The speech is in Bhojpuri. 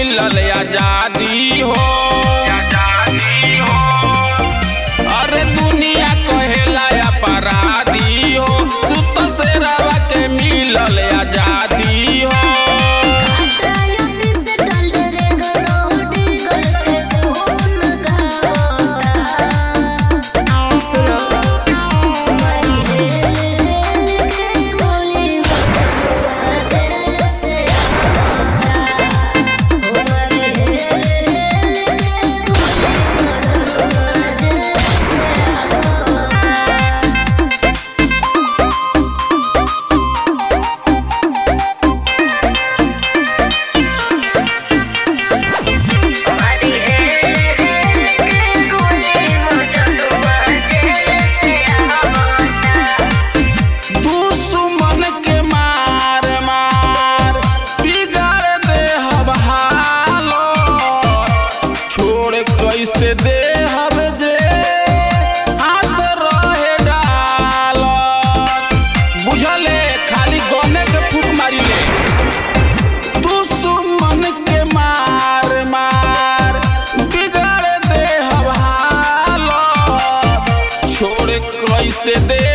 मिलल आजादी हो अरे दुनिया कहेला अपराधी हो सुतल से रवा के मिलल आजादी हो दुश्मन के मार मार बिगाड़ दे हब हालो छोड़ कैसे दे हब जे हाथ रहे डाल बुझले खाली गने के फूक मारी ले दुश्मन के मार मार बिगाड़ दे हब हालो छोड़ कैसे दे